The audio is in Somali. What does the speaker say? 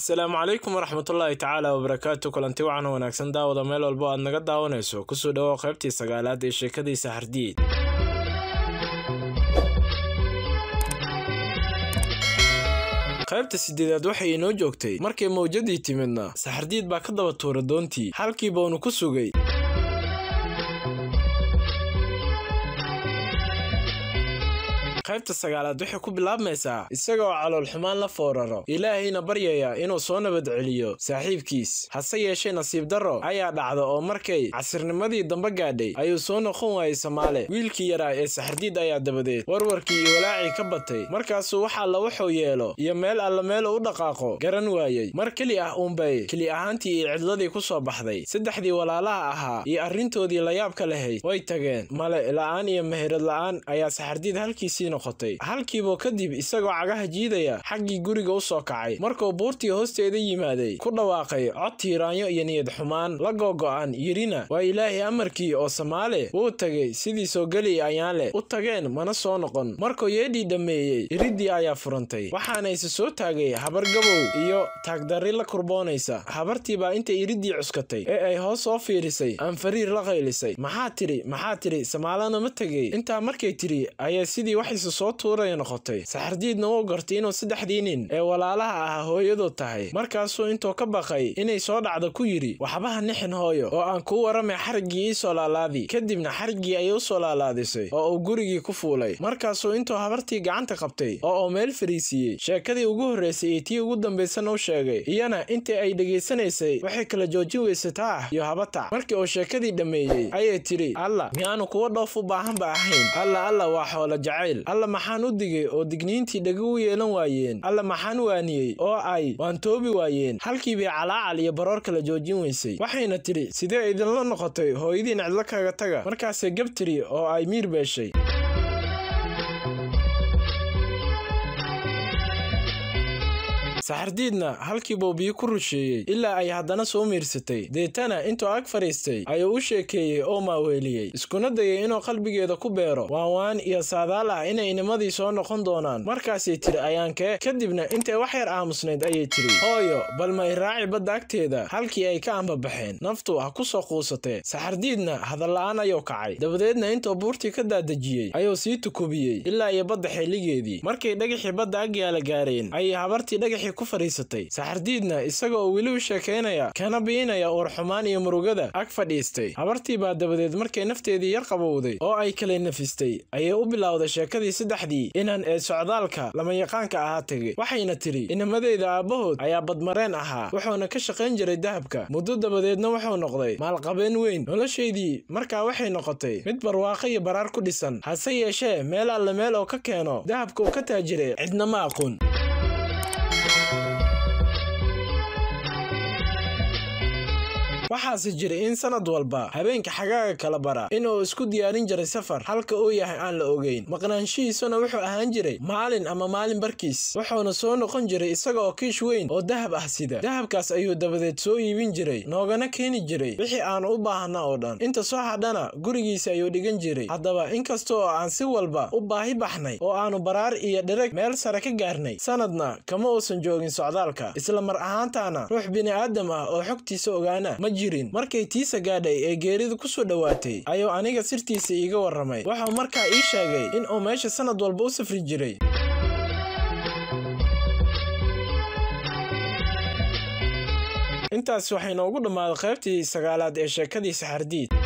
asalaamu calaykum waraxmatullaahi tacaala wabarakaatu kulanti wacan wanaagsan daawada meel walbo aad naga daawanayso kusoo dhawow qaybtii sagaalaad ee sheekadiisa hardiid qaybta sideedaad waxay inoo joogtay markay mawjadii timidna saxardiid baa ka daba tuura doontii halkii baunu ku sugay qaybta sagaalaad waxay ku bilaabmaysaa isaga oo calool xumaan la fooraro ilaahayna baryaya inuu soo nabad celiyo saaxiibkiis hase yeeshee nasiib darro ayaa dhacda oo markay casirnimadii dambe gaadhay ayuu soo noqon waayey samaale wiilkii yaraa ee saxardiid ayaa dabadeed warwarkii iyo walaacii ka batay markaasuu wax alla wuxuu yeelo iyo meel alla meelu u dhaqaaqo garan waayey mar keli ah uunbay keli ahaantii iyo cidladii ku soo baxday saddexdii walaalaha ahaa iyo arrintoodii layaabka lahayd way tageen male la'aan iyo meherad la'aan ayaa saxardiid halkiisii halkiibuu kadib isagoo cagaha jiidaya xaggii guriga u soo kacay markuu buurtii hoosteeda yimaaday ku dhawaaqay cod tiiraanyo iyo niyad xumaan la googo'an yidhina waa ilaahay amarkii oo samaale wuu tegey sidii soo geli ayaanleh u tageen mana soo noqon markuu yeedhii dhammeeyey iriddii ayaa furantay waxaana ise soo taagay habar gabow iyo taagdarri la kurboonaysa habartiibaa intay iriddii cuskatay ee ay hoos soo fiirisay aanfariir la qaylisay maxaa tidhi maxaa tidhi samaalana ma tegey intaa markay tidhi ayaa sidii wax soo tuuraya noqotay saxardiidna wuu gartay inuu saddexdii nin ee walaalaha ahaa hooyadood tahay markaasuu intuu ka baqay inay soo dhacdo ku yidhi waxbaha nixin hooyo oo aan kuu warramay xariggii ii soo laalaadi kadibna xariggii ayay u soo laalaadisay oo uu gurigii ku fuulay markaasuu intuu habartii gacanta qabtay oo uu meel fariisiiyey sheekadii ugu horraysay iyo tii ugu dambaysana u sheegay iyana intii ay dhegaysanaysay waxay kala joojin weysay taah iyo habatac markii uu sheekadii dhammeeyey ayay tidhi alla miyaanu kuwa dhoof u baahanba ahayn alla alla waa xoolo jacayl alla maxaan u digay oo digniintii dhega u yeelan waayeen alla maxaan waaniyey oo ay waantoobi waayeen halkii bay calaacal iyo baroor kala joojin weysay waxayna tidhi sidee idinla noqotay hooyadiin cidlo kaga taga markaasay gab tiri oo ay miir beeshay saxardiidna halkii buu biyo ku rusheeyey ilaa ay haddana soo miirsatay deetana intuu ag fadhiistay ayuu u sheekeeyey oo maaweeliyey iskuna dayay inuu qalbigeeda ku beero waanwaan iyo saadaal ah inay inimadii soo noqon doonaan markaasay tidhi ayaankee kadibna intay wax yar aamusnayd ayay tidhi hooyo bal ma iraaci badda agteeda halkii ay ka ambabaxeen naftu ha ku soo quusatee saxardiidna hadalla'aan ayuu kacay dabadeedna intuu buurtii ka daadejiyey ayuu sii tukubiyey ilaa iyo badda xilligeedii markay dhagaxii badda agyaala gaareen ayay habartii dhagaxii ku fadhiisatay saxardiidna isaga oo weli u sheekaynaya kana biinaya uur xumaan iyo murugada ag fadhiistay habartii baa dabadeed markay nafteedii yar qabowday oo ay kala nafistay ayay u bilowday sheekadii saddexdii inan ee socdaalka lamayaqaanka ahaa tegey waxayna tidhi inamadeyda aabbahood ayaa badmareen ahaa wuxuuna ka shaqayn jiray dahabka muddo dabadeedna wuxuu noqday maalqabeen weyn noloshaydii markaa waxay noqotay mid barwaaqo iyo baraar ku dhisan hase yeeshee meel alle meel oo ka keeno dahabka uu ka taajiray cidna ma aqoon waxaase jiray in sanad walba habeenka xagaaga kala bara inuu isku diyaarin jiray safar halka uu yahay aan la ogeyn maqnaanshihiisuna wuxuu ahaan jiray maalin ama maalin barkiis wuxuuna soo noqon jiray isaga oo kiish weyn oo dahab ah sida dahabkaas ayuu dabadeed soo iibin jiray noogana keeni jiray wixii aanu u baahna oo dhan inta soo hadhana gurigiisa ayuu dhigan jiray haddaba inkasta oo aan si walba u baahi baxnay oo aanu baraar iyo dhereg meel sare ka gaarnay sanadna kama uusan joogin socdaalka isla mar ahaantaana ruux bini'aadam ah oo xogtiisa ogaana jirin markay tiisa gaadhay ee geeridu ku soo dhowaatay ayuu aniga sirtiisa iiga warramay wuxuu markaa ii sheegay in uu meesha sanad walba u safri jiray intaas waxay noogu dhammaaday qaybtii sagaalaad ee sheekadii saxardiid